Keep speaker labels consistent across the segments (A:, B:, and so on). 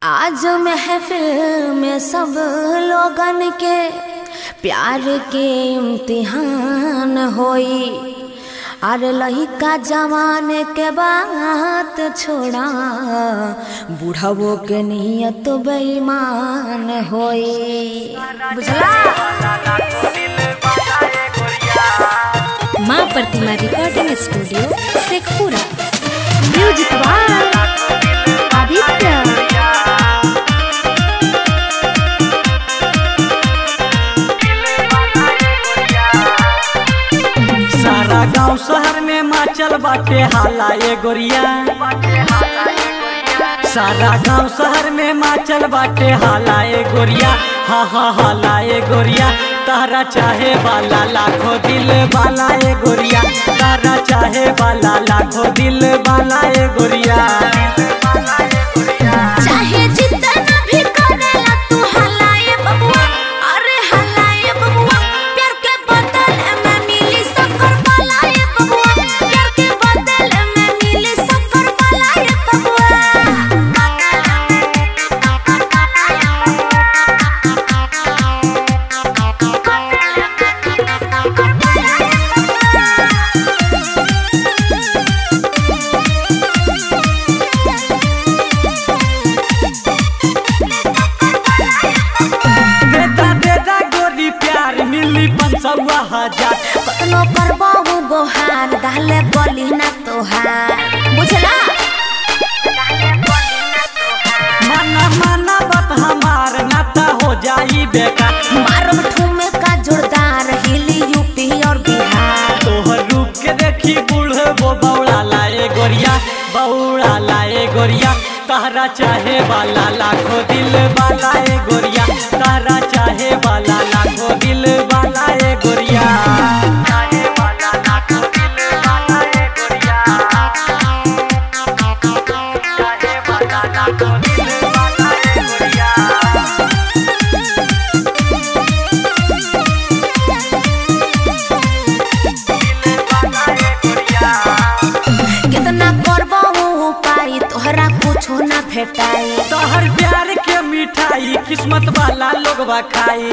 A: आज महफिल में सब लोगन के प्यार के इम्तिहान होई अरे लहिका जवान के बात छोड़ा बुढ़ावो के नियत बेईमान होई बुझला
B: माँ Pratima recording studio Sheikhpura
A: music by Aditya
C: सारा गांव शहर में माचल बाटे हाला ए गोरिया सारा गांव शहर में माचल बाटे हाला ए गोरिया हा हा हाला ए गोरिया तारा चाहे वाला लाखों दिल वाला ए गोरिया तारा चाहे वाला लाखों दिल वाला ए गोरिया
A: चाहे जितना भी करेला तू हलाए बबुआ अरे हलाए बबुआ प्यार के बदले में मिली सफर वालाए बबुआ प्यार के बदले में मिली सफर वालाए
C: बेटा बेटा गोरी प्यार मिली पंचवा हजार
A: कतनो करबाऊ गोहार दाले बोली ना तोहार बुझला
C: माना माना बात हमार नाता हो जाई बेकार
A: मारब ठुमे का जोरदार हिली यूपी और बिहार
C: तोहर रूप के देखी बूढ़ वो बौड़ा लाए गोरिया बौड़ा लाए गोरिया तारा चाहे वाला लाखों दिल वाला ए गोरिया तारा चाहे वाला लाखों दिल वाला ए गोरिया चाहे वाला लाखों दिल वाला ए गोरिया चाहे वाला लाखों दिल वाला ए गोरिया
A: कितना करबाऊ पाई तोहरा कुछो ना भेटाई
C: तोहर प्यार के मिठाई किस्मत वाला लोग खाई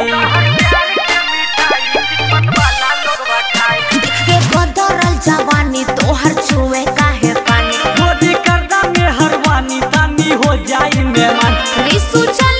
A: देख के बदरल जवानी तोहर छुए काहे पानी
C: मोदी करदा में हरवानी तानी हो जाई मेहमान
A: रिसु चल